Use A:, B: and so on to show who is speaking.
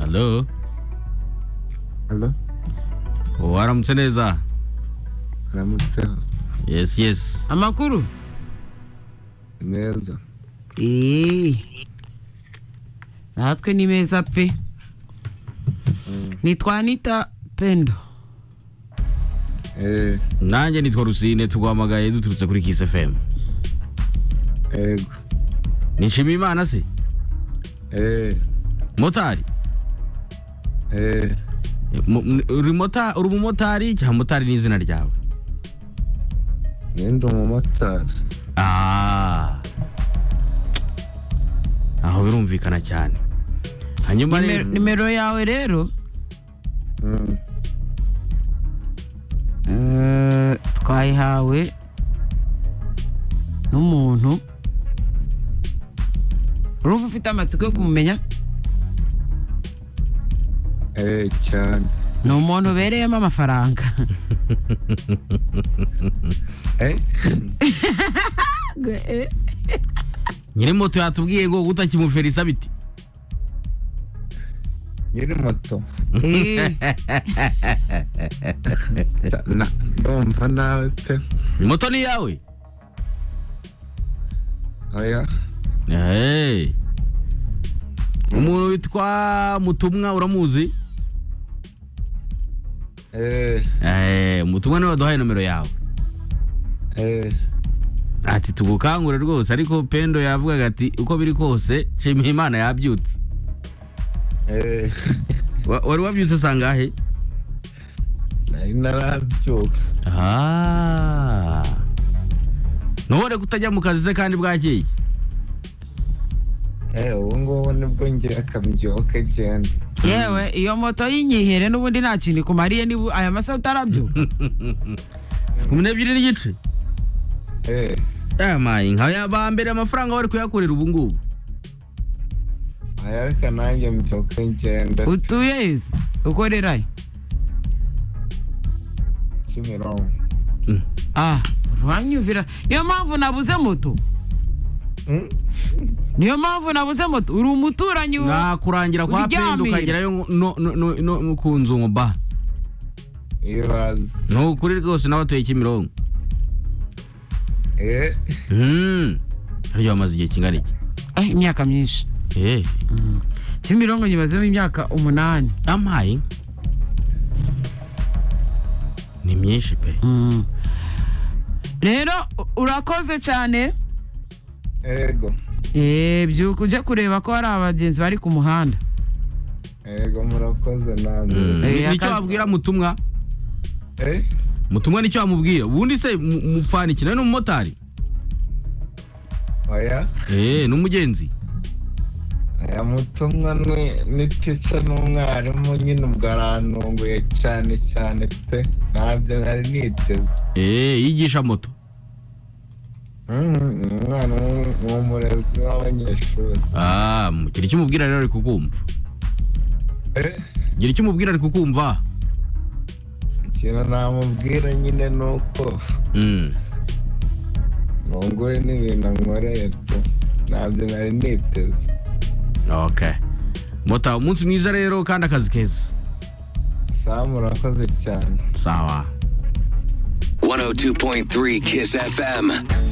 A: Hello?
B: Hello?
A: waramutse neza
B: Aramutseho.
A: yes yes
C: amakuru
B: Neza.
C: eee natwe ni meza pe nitwanita pendo
B: Eh,
A: nanjye nitwa rusine tuguhamagaye duturutse kuri kiss fm
B: ego.
A: nishimiye imana se
B: Eh,
A: motari
B: eh,
A: Eh, mo- m- uri mota- uri umumotari cyangwa motari ni izina ryawe
B: njye ndi umumotari.
A: Ah. aho birumvikana cyane hanyuma
C: Nimero-
A: rero
C: nimero yawe rero
B: Mm,
C: eh, twayihawe n'umuntu urumva ufite amatsiko yo kumumenya se?
B: eh, cyane.
C: ni umuntu ubereyemo amafaranga
B: Eh,
A: nyiri moto yatubwiye ngo gutakimufera isaba iti
B: nyiri moto.
C: Eh,
B: Ta- na- Ndumva nawe pe.
A: moto ni iyawe
B: Oya.
A: Hey. umuntu witwa mutumwa uramuzi
B: Eh,
A: Eh, mutumwa niwe waduhaye nomero yawe
B: eh,
A: ati tugukangure rwose ariko pendo yavugaga ati uko biri kose nshimiye imana yabyutse
B: eh.
A: Wa- wari wabyutse sangahe
B: Nari narabyuka.
A: Ah. ntubone kutajya mu kazi se kandi bwakeye
B: Eh, ubu ngubu nibwo ngira akabyuka genda.
C: yewe iyo moto y'inyihere n'ubundi nta kintu ikumariye niba aya masaha utarabyuka
A: kumi n'ebyiri n'igice
B: Eh,
A: yamaye nka ya ba mbere amafaranga wari kuyakorera ubu ngubu
B: oya, reka nanjye mbyuke ngenda.
C: utuye heza ukorerayo
B: Kimironko.
C: ah uranyumvira niyo mpamvu nabuze moto
B: Mm?
C: niyo mpamvu nabuze moto uri umuturanyi wa
A: nakurangira kwa pendo
C: Uryamiye.
A: ukagerayo ngo- no- no- no- no- ku nzu ngo ba
B: Iyo bazi.
A: ni ukuri rwose n'abatuye kimironko
B: Eh,
A: Hmm. hariya bamaze igihe kingana iki
C: Eh, imyaka myinshi
A: Eh,
C: kimironko nyibazemo imyaka umunani
A: amaye ni myinshi pe
C: Mm. rero u- urakoze cyane
B: ego.
C: Eh, byuka ujye kureba ko hari abagenzi bari ku muhanda
B: Ego murakoze
A: Mm.
B: namwe.
A: Ni-
C: Eh,
A: nicyo
C: akazi-
A: wabwira mutumwa
B: Eh,
A: mutumwa nicyo wamubwira ubundi se mu- mupfana iki nawe ni umumotari
B: oya.
A: Eh, ni umugenzi
B: aya mutumwa ni ni tica n'umwarimu nyine ubwo arantunguye cyane cyane pe ntabyo nari niteze
A: Eh, yigisha moto
B: Mhm, ni umwana w'u- w'umurezi w'abanyeshuri
A: Ah, mu- gira icyo umubwira rero ari kukumva
B: Eh,
A: gira icyo umubwira ari kukumva
B: ikintu namubwira nyine ni uko
A: Mm.
B: ntunguwe n'ibintu ankoreye pe ntabyo nari niteze
A: okay mota umunsi mwiza rero kandi akazi keza
B: saa murakoze cyane
A: sawa
D: 102.3 Kiss FM.